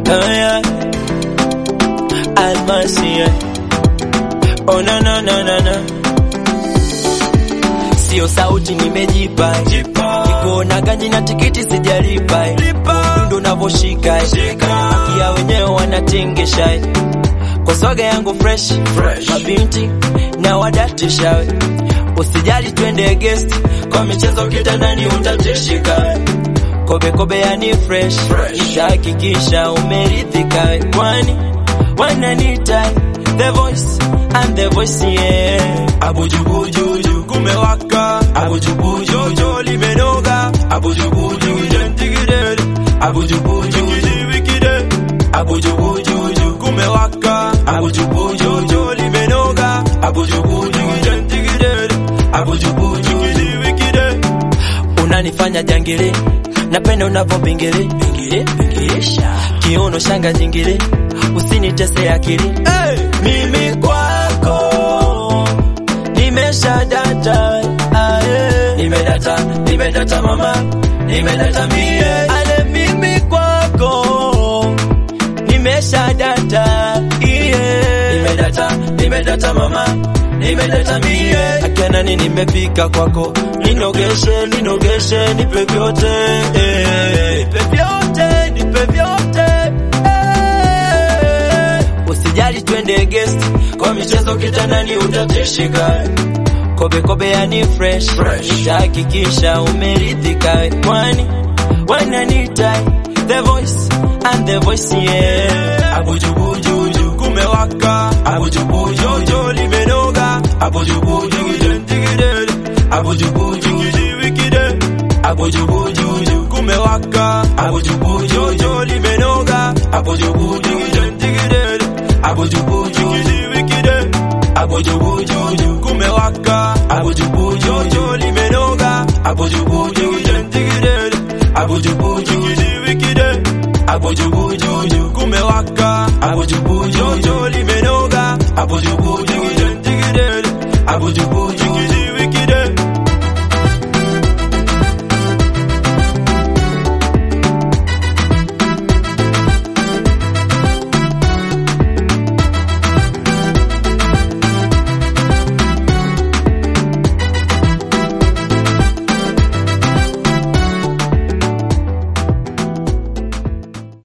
Oh yeah. Almasi yeah. Oh no no no no no. Sio sauti nimejipa Niko ganji na tikiti sijalipa Ndo unavoshika Akia wenyewe wanatingisha Kwa swaga yangu fresh, Fresh. Mabinti na wadatisha Usijali twende guest Kwa michezo kitandani utatishika Kobe kobe yani fresh, Fresh. Nitahakikisha umeridhika Kwani wananita The voice and the voice yeah Abujubujuju kumewaka, abujubujuju limenoga, abujubujuju ntigidere, abujubujuju wikide, abujubujuju kumewaka, abujubujuju limenoga, abujubujuju ntigidere, abujubujuju wikide. unanifanya jangili napenda unavyobingili bingili bingilisha kiuno shanga jingili usinitese akili Hey! mimi kwako nimesha data aye. nimedata nimedata mama nimedata mie ale mimi kwako nimesha data iye nimedata nimedata mama nimedata mie akanani nimefika kwako ninogeshe ninogeshe nipe vyote eh. nipe vyote nipe vyote eh. usijali twende guest kwa michezo kitandani utatishika kobe kobe yani fresh, Fresh. nitahakikisha umeridhika kwani wananita the voice and the voice yeah Abujubujuju kumewaka, abujubujuju limenoga, abujubujuju ntigidere, abujubujuju wikide, abujubujuju kumewaka, abujubujuju limenoga, abujubujuju ntigidere, abujubujuju wikide, abujubujuju kumewaka, abujubujuju limenoga, abujubujuju ntigidere, abujubujuju wikide, abujubujuju kumewaka, abujubujuju limenoga, abujubujuju ntigidere, abujubujuju